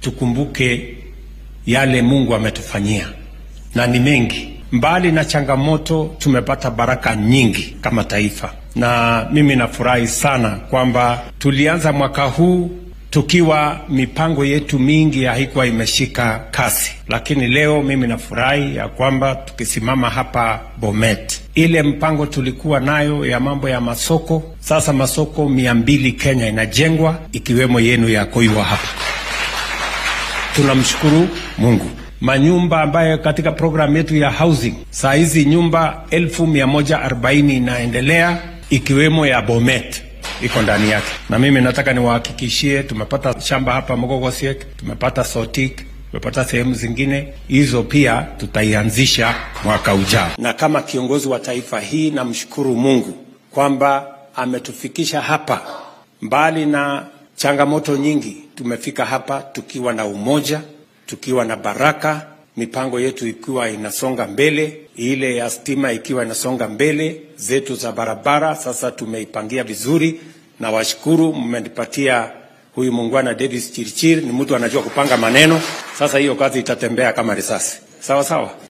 tukumbuke yale Mungu ametufanyia na ni mengi. Mbali na changamoto, tumepata baraka nyingi kama taifa, na mimi nafurahi sana kwamba tulianza mwaka huu tukiwa mipango yetu mingi haikuwa imeshika kasi, lakini leo mimi nafurahi ya kwamba tukisimama hapa Bomet, ile mpango tulikuwa nayo ya mambo ya masoko, sasa masoko mia mbili Kenya inajengwa ikiwemo yenu ya Koiwa hapa. Tunamshukuru Mungu. Manyumba ambayo katika programu yetu ya housing saa hizi nyumba elfu mia moja arobaini inaendelea ikiwemo ya Bomet iko ndani yake, na mimi nataka niwahakikishie, tumepata shamba hapa Mogogosiek, tumepata Sotik, tumepata sehemu zingine hizo, pia tutaianzisha mwaka ujao. Na kama kiongozi wa taifa hii, namshukuru Mungu kwamba ametufikisha hapa, mbali na changamoto nyingi, tumefika hapa tukiwa na umoja, tukiwa na baraka, mipango yetu ikiwa inasonga mbele, ile ya stima ikiwa inasonga mbele, zetu za barabara sasa tumeipangia vizuri, na washukuru mmenipatia huyu muungwana Davis Chirchir, ni mtu anajua kupanga maneno. Sasa hiyo kazi itatembea kama risasi, sawa sawa.